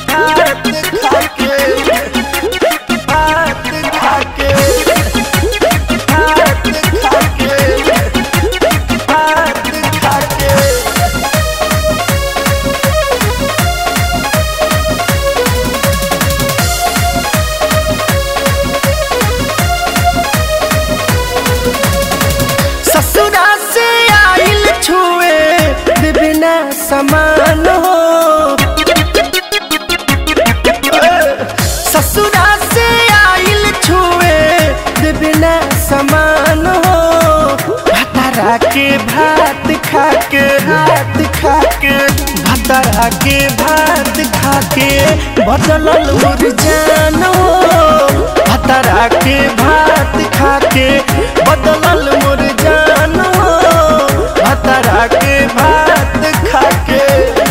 भात खाके भात खाके भात खाके भात खाके ससुरा से आइल छुए विभिन्न समान हो ससुरा से आइल छुए विभिन्न समान हो भतरा के भात खाके भात खाके भतरा के भात खाके बदलल मुरझान हो भतरा के भात खाके बदलल मुरझान हो भतरा के भात खाके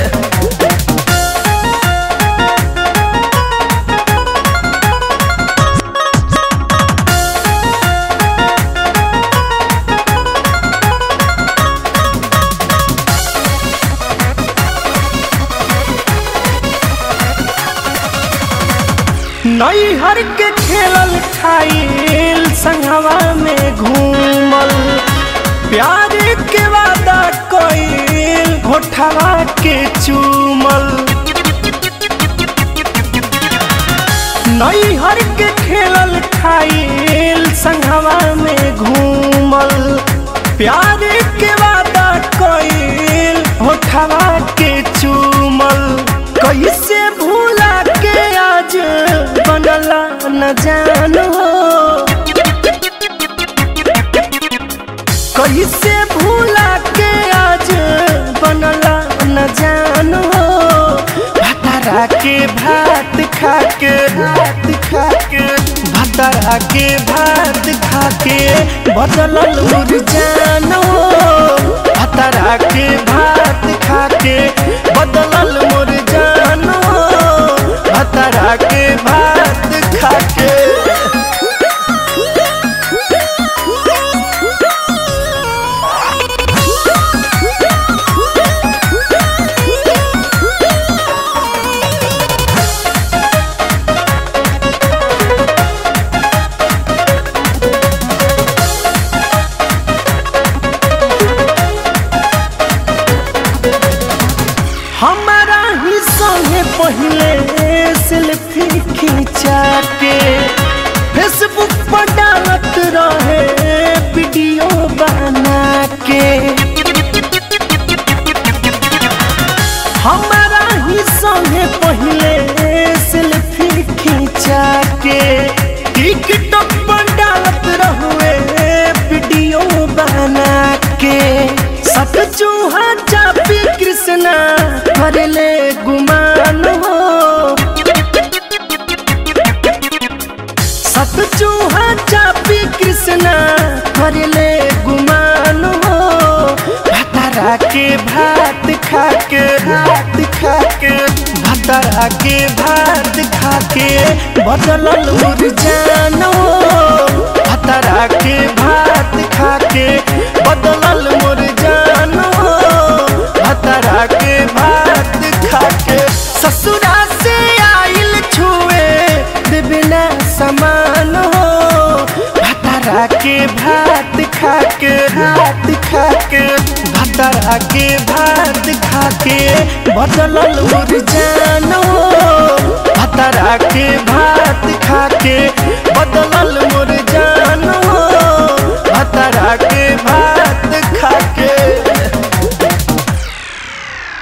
नैहर के खेलल खाइल संगवा में घूमल प्यार के वादा कइल घोठवा के चूमल नैहर के खेलल खाइल संगवा में घूमल प्यार के वादा कइल होठवा के चूमल कैसे भूला के आज बनला न जान हो कैसे भूला के आज बनला न जान हो भतरा के भात खाके भात खाके भतरा के भात खाके बदलल मुरझान हो भतरा के भात खाके बदलल मुरझान हो भतरा के भात खाके हमारा ही संगे पहले सेल्फी खींचा के फेसबुक पर डालत रहे वीडियो बना के हमारा ही संगे पहले सेल्फी खींचा के टिकटॉक पर डालत रहुए वीडियो बना के सत चूहा चापी कृष्णा करले गुमान हो सत चूहा चापी कृष्णा करले गुमान हो भतरा के भात खाके भात खाके भतरा के भात खाके बदलल मुरझान हो भतरा के भात खाके बदलल मुरझान हो भतरा के भात खाके ससुरा से आइल छुए विभिन्न समान हो भतरा के भात खाके भात खाके भतरा के भात खाके बदलल मुरझान हो भतरा के भात खाके बदलल